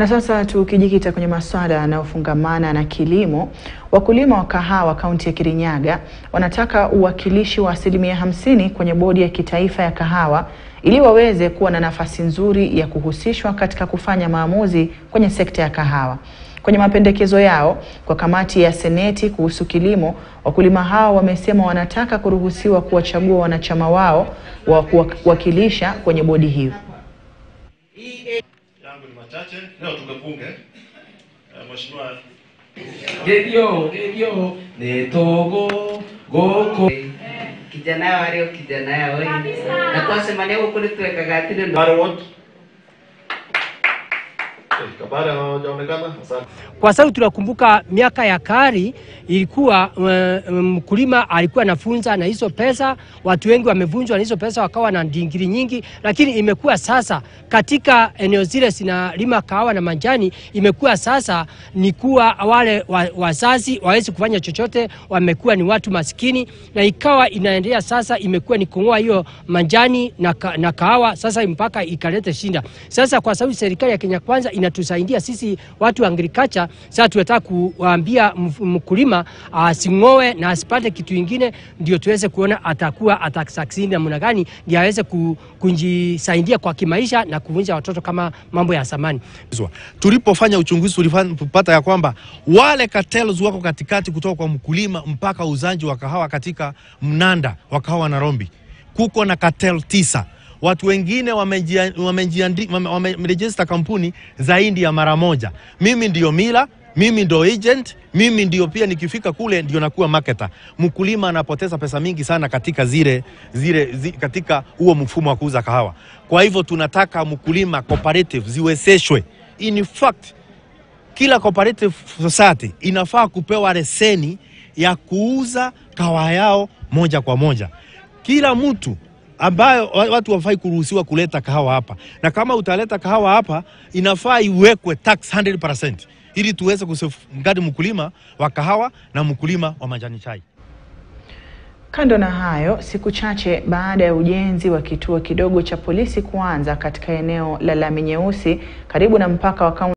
Na sasa tukijikita kwenye masuala yanayofungamana na kilimo, wakulima wa kahawa kaunti ya Kirinyaga wanataka uwakilishi wa asilimia hamsini kwenye bodi ya kitaifa ya kahawa ili waweze kuwa na nafasi nzuri ya kuhusishwa katika kufanya maamuzi kwenye sekta ya kahawa. Kwenye mapendekezo yao kwa kamati ya seneti kuhusu kilimo, wakulima hao wamesema wanataka kuruhusiwa kuwachagua wanachama wao wa kuwakilisha kwenye bodi hiyo. yangu ni machache leo tukapunge mheshimiwa Gedio, gedio, netogo, goko. kijana yao ario kijana yao na twasemania guku nitwekaga atiri Kabare ward Eh, Kabare hawajaonekana asante kwa sababu tunakumbuka miaka ya kari ilikuwa uh, mkulima alikuwa anafunza na hizo pesa, watu wengi wamevunjwa na hizo pesa, wakawa na ndingiri nyingi, lakini imekuwa sasa katika eneo zile zinalima kahawa na majani, imekuwa sasa ni kuwa wale wa- wazazi wawezi kufanya chochote, wamekuwa ni watu maskini, na ikawa inaendelea sasa, imekuwa ni kung'oa hiyo majani na, ka, na kahawa sasa mpaka ikalete shinda. Sasa kwa sababu serikali ya Kenya Kwanza inatusaidia sisi watu wa agriculture, sasa tunataka kuwaambia mf- mkulima asing'oe na asipate kitu ingine, ndio tuweze kuona atakuwa atasucceed namna gani, ndio aweze ku- kujisaidia kwa kimaisha na kuvunja watoto kama mambo ya zamani. Tulipofanya uchunguzi tulipata ya kwamba wale cartels wako katikati kutoka kwa mkulima mpaka uzaji wa kahawa katika mnanda wa kahawa Nairobi, kuko na cartel tisa. Watu wengine wamejia- wamejiandi- wame- wamerejista kampuni zaidi ya mara moja. Mimi ndio mila, mimi ndio agent, mimi ndio pia nikifika kule ndio nakuwa marketer. Mkulima anapoteza pesa mingi sana katika zile, zile, zi, katika huo mfumo wa kuuza kahawa. Kwa hivyo tunataka mkulima cooperative ziwezeshwe. In fact, kila cooperative society inafaa kupewa leseni ya kuuza kahawa yao moja kwa moja. Kila mtu ambayo wa- watu wafai kuruhusiwa kuleta kahawa hapa, na kama utaleta kahawa hapa inafaa iwekwe tax 100% ili tuweze kusafeguard mkulima wa kahawa na mkulima wa majani chai. Kando na hayo, siku chache baada ya ujenzi wa kituo kidogo cha polisi kuanza katika eneo la Lami Nyeusi karibu na mpaka wa kaunti